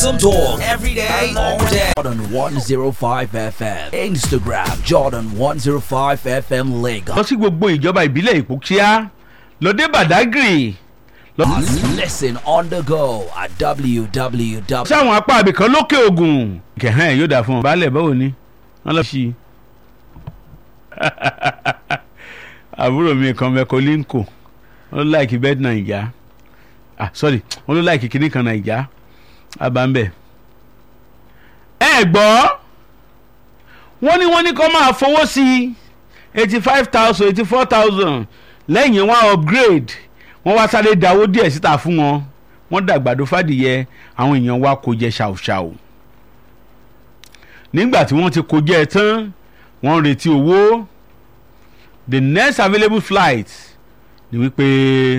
Awesome talk every day, all day. Jordan 105 FM. Instagram Jordan 105 FM Lagos. lọ sí gbogbo ìjọba ìbílẹ̀ ìpókíá lọ́dẹ badagry lọ Listen on the go at www. sáwọn apá abìkan lókè ògùn kẹhàn yóò dà fún ọ baálẹ̀ báwo ni wọ́n lọ sí i àbúrò mi kan mẹ́kọ linko wọ́n ló láìkí bẹ́ẹ̀ nàìjà ah sorry wọ́n ló láìkí kinní kan nàìjà abambẹ̀ ẹ gbọ́ wọ́n ní wọ́n ní kó máa fowó sí eighty five thousand eighty four thousand lẹ́yìn wọn upgrade wọ́n wá sáré dáwó díẹ̀ síta fún wọn wọ́n dàgbàdo fàdìyẹ àwọn èèyàn wa kò jẹ ṣàwùṣàwù nígbà tí wọ́n ti kó jẹ tán wọ́n ń retí owó the next available flight ni wípé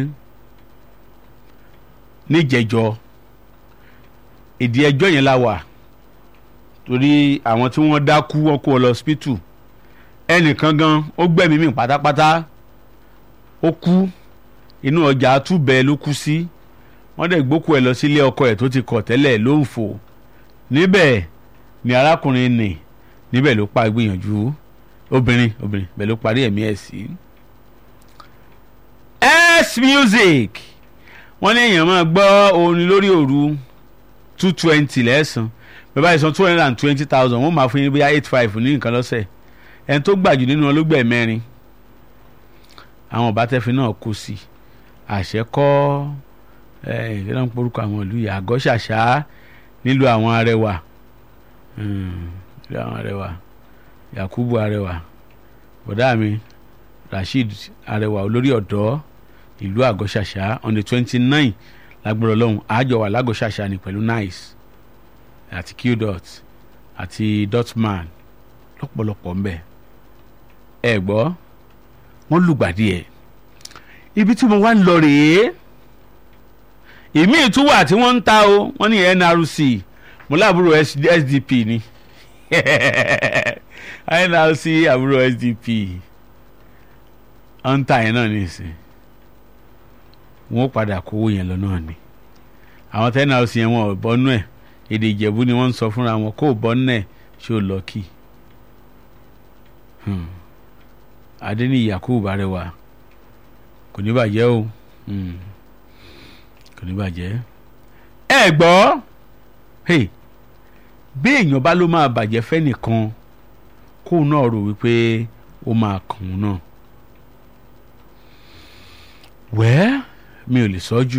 níjẹjọ ìdí ẹjọ́ yẹn la wà torí àwọn tí wọ́n dákú wọ́n kó ọ lọ hospital ẹnìkan gan ó gbẹ̀mí mi pátápátá ó kú inú ọjà àtúbẹ̀ ló kú sí wọ́n dẹ̀ gbókù ẹ̀ lọ sílé ọkọ ẹ̀ tó ti kọ̀ tẹ́lẹ̀ ló ń fò níbẹ̀ ni arákùnrin nì níbẹ̀ ló pa gbìyànjú obìnrin obìnrin bẹ̀ ló parí ẹ̀mí ẹ̀ sí. s music wọ́n ní èèyàn máa gbọ́ orin lórí òru two twenty lẹ́sàn bẹ́ẹ̀ báyìí san two hundred and twenty thousand wọ́n máa fún yín bóyá eight five ní nǹkan lọ́sẹ̀ ẹni tó gbàjù nínú wọn ló gbẹ̀ mẹ́rin àwọn ọ̀bátẹ́fin náà kú sí i àṣẹ kọ́ ẹ̀ ẹ̀ lọ́n porúkọ àwọn ìlú yìí àgọ́ ṣàṣà nílùú àwọn arẹwà nílùú àwọn arẹwà yakubu arẹwà bọ̀dá mi rasheed arẹwà olórí ọ̀dọ́ ìlú àgọ́ ṣàṣà on the twenty nine lágbára ọlọ́run àjọ wà lágọ́ ṣàṣà ni pẹ̀lú nice àti qdot àti dotman lọ́pọ̀lọpọ̀ ń bẹ̀ ẹ gbọ́ wọ́n lùgbàdì ẹ̀ ibi tí mo wá ń lọ rèé ìmí ìtúwà tí wọ́n ń ta o wọ́n ní nrc mo láàbúrò sdp ni nrc àbúrò sdp wọ́n ń ta yẹn náà nìsín wọ́n padà kówó yẹn lọ náà ni àwọn tẹ́ nrc yẹn wọn ò bọ́nú ẹ̀ èdè ìjẹ̀bú ni wọ́n ń sọ fúnra wọn kó o bọ́nú ẹ̀ ṣé o lọ kí adéníyì yakubu arẹwà kò ní bàjẹ́ o kò ní bàjẹ́ ẹ gbọ́ bí èèyàn bá ló máa bàjẹ́ fẹ́nìkan kóun náà rò wípé ó máa kàn án náà wẹ́ẹ́ mi ò lè sọ jù